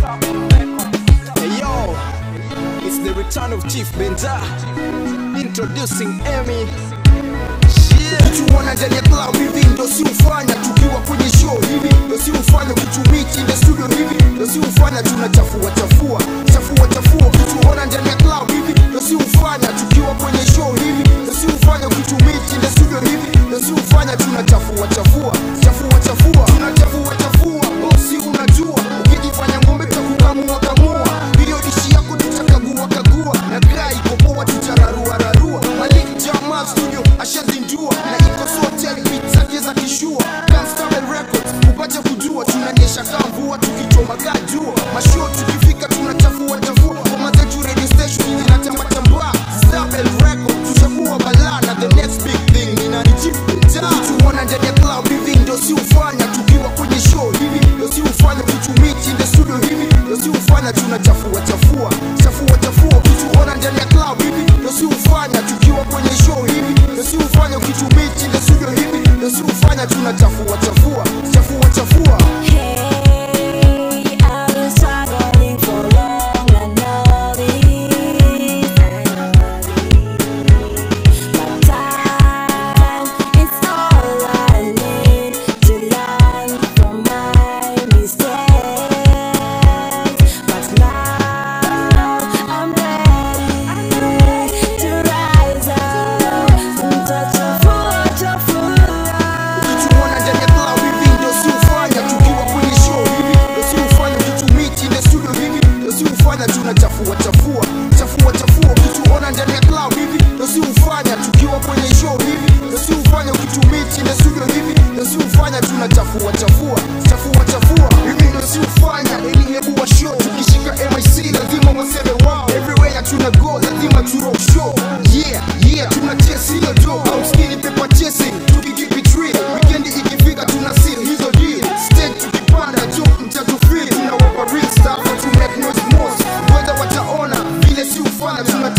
Hey yo, it's the return of Chief Benza. Introducing Emmy. tuona ndani ya club hivi ndo si ufanya tukiwa kwenye show hivi ndo si ufanya kutumiti in the studio hivi ndo si ufanya tunachafua chafua chafua chafua kutuona ndani ya club hivi ndo si ufanya tukiwa kwenye show hivi ndo si ufanya kutumiti in the studio hivi ndo si ufanya tunachafua chafua chafua chafua tunachafua chafua bosi unajua ukijifanya ng'ombe takukamua kamua hiyo dishi yako tutakagua kagua na kaa iko poa tutararua rarua malik jamaa studio ashazindua na iko sote beat zake za kishua Gunstar Records upate kujua tunanyesha kaa mvua tukichoma kaa jua mashow tukifika tunachafua chafua ngoma zetu radio station zinatamba tamba Stabel Records tushakuwa balaa na the next big thing ni nani Chief Benja tuona ndani ya club hivi ndo si ufanya tukiwa kwenye show hivi ndo si ufanya kutumiti in the studio hivi ndo si ufanya tunachafua chafua chafua chafua kutuona ndani ya club hivi ndo si ufanya tukiwa kwenye show hivi ndo si ufanya ukitumiti in the studio hivi ndo si ufanya tunachafua chafua chafua chafua Hey, I've been struggling for long. I know this, I know this. But time is all I need to learn from my mistakes. But now I'm ready to rise up and touch a foot, a foot. tuona ndani ya club hivi ndo si ufanya tukiwa kwenye show hivi ndo si ufanya kutumiti in the studio hivi ndo si ufanya tunachafua chafua chafua chafua ukituona ndani ya club hivi ndo si ufanya tukiwa kwenye show hivi ndo si ufanya ukitumiti in the studio hivi ndo si ufanya tunachafua chafua chafua chafua hivi ndo si ufanya ili hebu wa show tukishika MIC lazima waseme wow everywhere tuna go lazima tu rock show yeah yeah tuna chase hiyo do au skinny paper chasing tukikeep it real weekend ikifika tuna seal hizo deal stage tukipanda jo mtatufeel tunawapa real stuff to make noise most whether wataona vile si ufanya tuna